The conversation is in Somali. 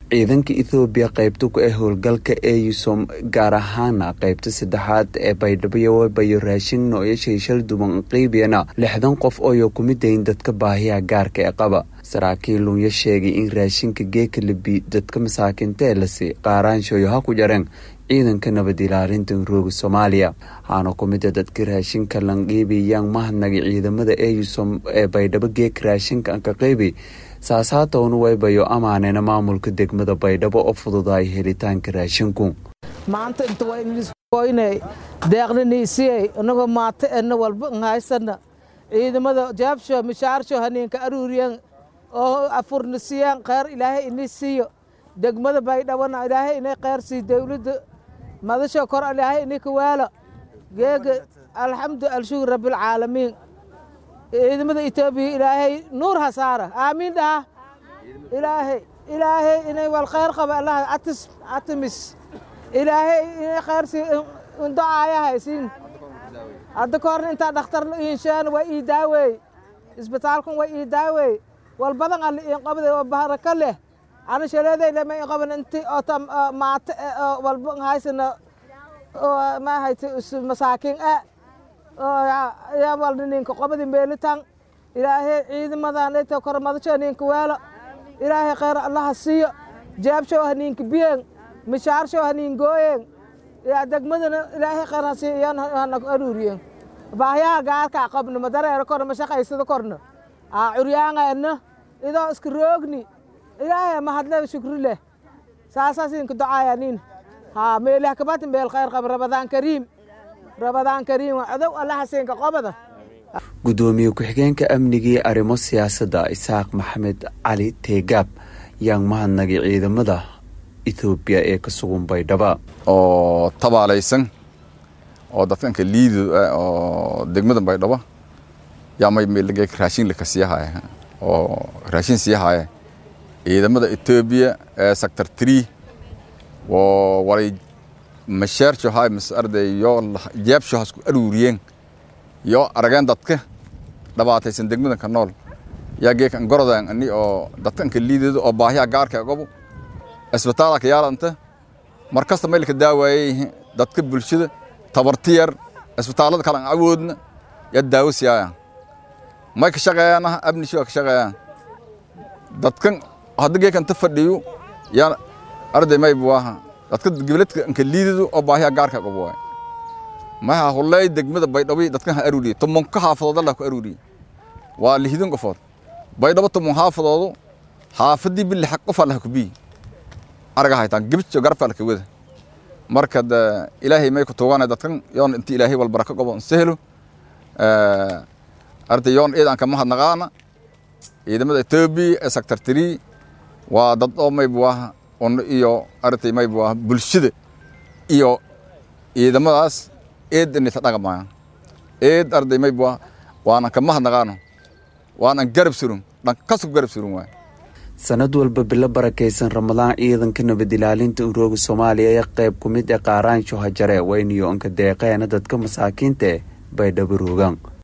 ciidanka ethoobiya qaybta ku ah howlgalka eusom gaar ahaana qaybta saddexaad ee baydhabo bayo raashin nooyashay shal duban qiibiyana lixdan qof ooyo kumidayn dadka baahiyaha gaarka ee qaba saraakiil lunya sheegay in raashinka geeka labi dadka masaakiinta ee lasi qaaraanshoyo ha ku jareen ciidanka nabad ilaalinta rooga soomaaliya waxaana ku mida dadka raashinka lanqiibiyaan mahadnagay ciidamada eusom ee baydhabo geeka raashinka anka qiibi saasaatowna waybayo amaanena maamulka degmada baydhabo oo fududaay helitaanka raashinku maanta inta wayniskoynay deeqniniisiyey inagoo maata ena walba nhaysana ciidamada jaabsho mishaarsho haniinka aruuriyan oo afurnisiyan kheyr ilaahay ini siiyo degmada baydhabona ilaahay inay kheyr sii dowladda madasho kor ilaahay ini kawaalo geega alxamdu alshukur rabbilcaalamiin ciidamada etoobiya ilaahay nuur ha saara aamiin dhaha ilaahay ilaahay inay wal kheyr qaba allah atis atimis ilaahay inay kheyr sii indocaaya haysiin hadda ka horna intaa dhakhtar inshaan waa ii daaweey isbitaalkan waa ii daaweey wal badan alle iin qabday oo baraka leh ana shaleeday lama ii qaban inti oo maata walba haysana ma hayta masaakiin ah yaa walna ninka qobadi meelitan ilaahay ciidamadan inta kor madasho ninka weelo ilaahay kheyr allaha siiyo jaabsho ha ninka biyeen mishaarsho ha nin gooyeen yaa degmadana ilaahay kheyr ha siiyo iyana hana aruuriyeen baahyaha gaarkaa qabno ma dareero korna ma shaqaysada korna aa curyaangeena idoo iska roogni ilaahay mahadle shukri leh saasaas inka ducaaya nin haa meelih kabati meel kheyr qaba rabadaan kariim rabadaan kariim codow allaha siinka qobada gudoomiye ku-xigeenka amnigii arrimo siyaasadda isaaq maxamed cali teegaab yaan mahadnagay ciidamada ethoobiya ee ka sugan baydhaba oo tabaalaysan oo dadkanka liido oo degmada baydhabo yaa may meelagee raashin laka siiyahaya oo raashin siiyahaya ciidamada etoobiya ee sector tree oo walay masheercho hay mas arday yo jeebsho hasku aruuriyeen yo arageen dadka dhabaataysan degmada ka nool yaa geekan gorodan ani oo dadkanka liidado oo baahiya gaarka gobo isbitaalka yaalanta markasta maylka daawaayay dadka bulshada tabarti yar isbitaalada kale aan awoodna yaa daawo siiyayaan may ka shaqeeyaan abnisho ka shaqeeyaan dadkan hadda geekan ta fadhiyo yaa arday may buaha dadka gibladka anka liidado oo baahiya gaarka qabo waay maha hullay degmada baydhabo dadkan ha aruuriye tumonka xaafadood allah ku aruuriye waa lihidin qofood baydhabo tumon xaafadoodu xaafadii bili xaq qof allah ku bii araga haytaan gibjo garfa la wada marka ilaahay may ku tuugana dadkan yoon intii ilaahay wal baraka qobo sahlo arday yoon eedan ka mahadnaqaana ciidamada etoobiya ee sector three waa dad oo may buaha un iyo arday may buaha bulshada iyo ciidamadaas eed inayta dhaqmayaan eed arday may buaha waanan ka mahadnaqaano waanan garab surun dhankasku garab surun waay sanad walba bilo barakaysan ramadaan ciidanka nabad ilaalinta urooga soomaaliya ee qayb ku mid ee qaaraansho hajare wayniyo anka deeqeena dadka masaakiinta eh baydhabo roogaan